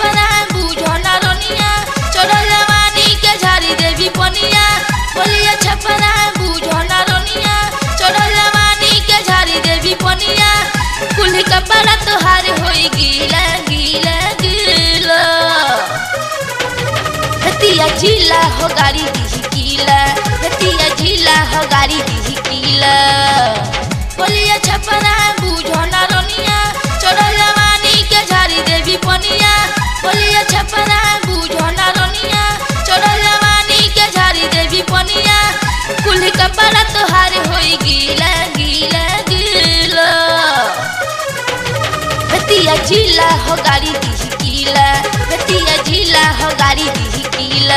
छपरा बूझो ना रोनिया चढ़ल जवानी के झाड़ी देवी पनिया बोलिया छपरा बूझो ना रोनिया चढ़ल जवानी के झाड़ी देवी पनिया कुल्ही कपड़ा तोहार होई गीला गीला गीला हतिया जिला हो गाड़ी दी कीला हतिया जिला हो गाड़ी दी कीला बोलिया छपरा बूझो ना रोनिया चढ़ल जवानी के झाड़ी देवी पनिया बोलिया छपरा बूझो ना रोनिया चढ़ल जवानी के झाड़ी देवी पनिया कुल्ही कपड़ा तोहार होई गीला गीला गीला हतिया जिला हो गाड़ी दी कीला हतिया जिला हो गाड़ी दी कीला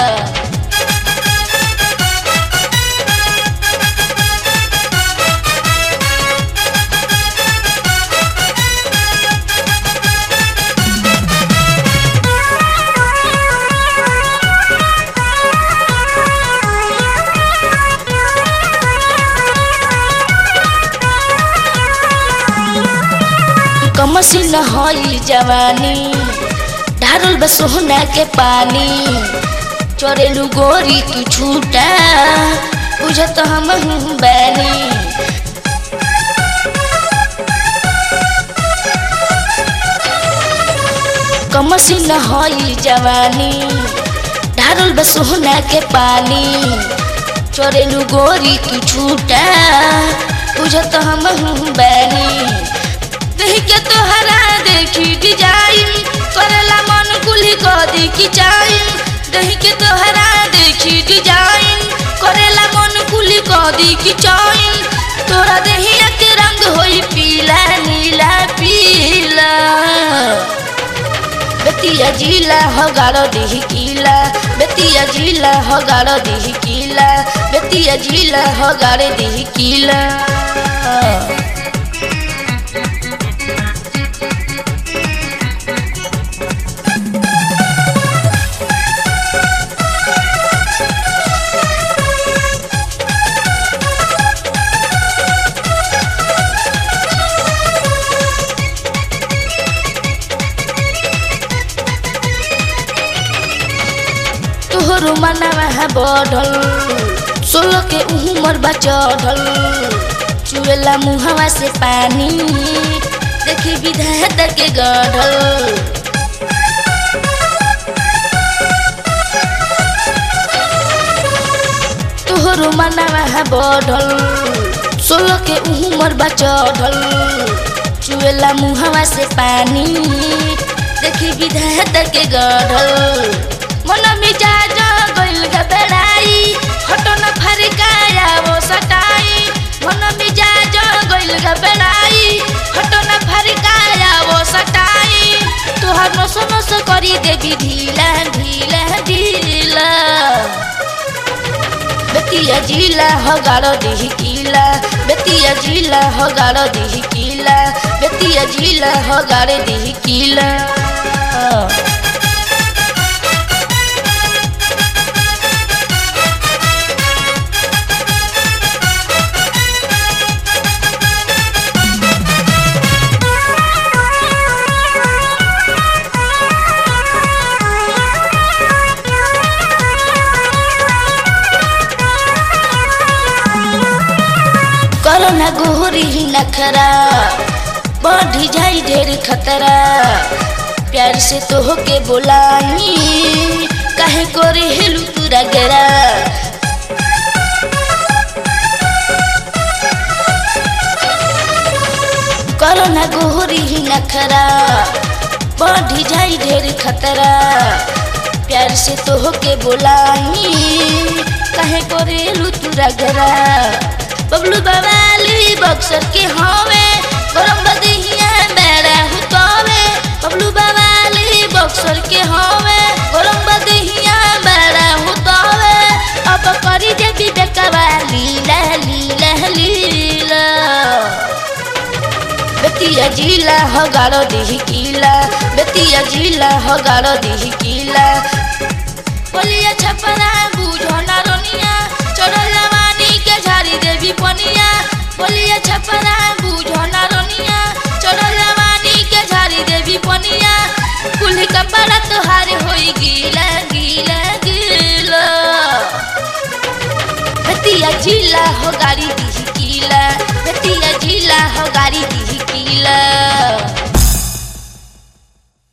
कमसिन हई जवानी ढारल बा सोहना के पानी चोरेलू गोरी तू छूटा बुझत हम बैनी कमसिन हई जवानी ढारल बा सोहना के पानी चोरेलू गोरी तू छूटा बुझत हम बैनी देख के तोहरा देखी डिजाइन करेला मन कुली कदी की चाइन देख के तोहरा देखी डिजाइन करेला मन कुली कदी की चाइन तोरा देहिया के रंग होई पीला नीला पीला बेतिया जिला हो गाड़ो दिही कीला बेतिया जिला हो गाड़ो दिही कीला बेतिया जिला हो गाड़े दिही कीला तोहरो मनवा है बढ़ल सोलह के उमर बा चढ़ल चुएला मुहवा से पानी देखी विधाता के गढ़ल तोहरो मनवा है बढ़ल सोलह के उमर बा चढ़ल चुएला मुहवा से पानी देखी विधाता के गढ़ल मन मिजाज गइल घबराई हटो न फरकाया वो सटाई मन मिजाज गइल घबराई हटो न फरकाया वो सटाई तोहर नस नस करी देवी ढीला ढीला ढीला बेतिया जिला हो गाड़ो दिही कीला बेतिया जिला हो गाड़ो दिही कीला बेतिया जिला हो गाड़े दिही कीला करो ना गोरी नखरा बढ़ी जाई ढेर खतरा प्यार से तो होके बोलाई काहे करे हेलू तुरा गरा करो ना गोरी नखरा बढ़ी जाई ढेर खतरा प्यार से तो होके बोलाई काहे करे लू तुरा गरा बबलू बवाली बक्सर के हवे गरम बदिहिया बेड़ा हुतवे बबलू बवाली बक्सर के हवे गरम बदिहिया बेड़ा हुतवे अब करी देवी बेकवा लीला लीला लीला बेतिया जिला हो गाड़ो दिही कीला बेतिया जिला हो गाड़ो दिही कीला बोलिया छपरा बूझो ना रोनिया चढ़ल जवानी के झाड़ी देवी पनिया बोलिया छपरा बूझो ना रोनिया चढ़ल जवानी के झाड़ी देवी पनिया कुल्ही कपड़ा जिला हो गाड़ी दी किला बेतिया जिला हो गाड़ी दी किला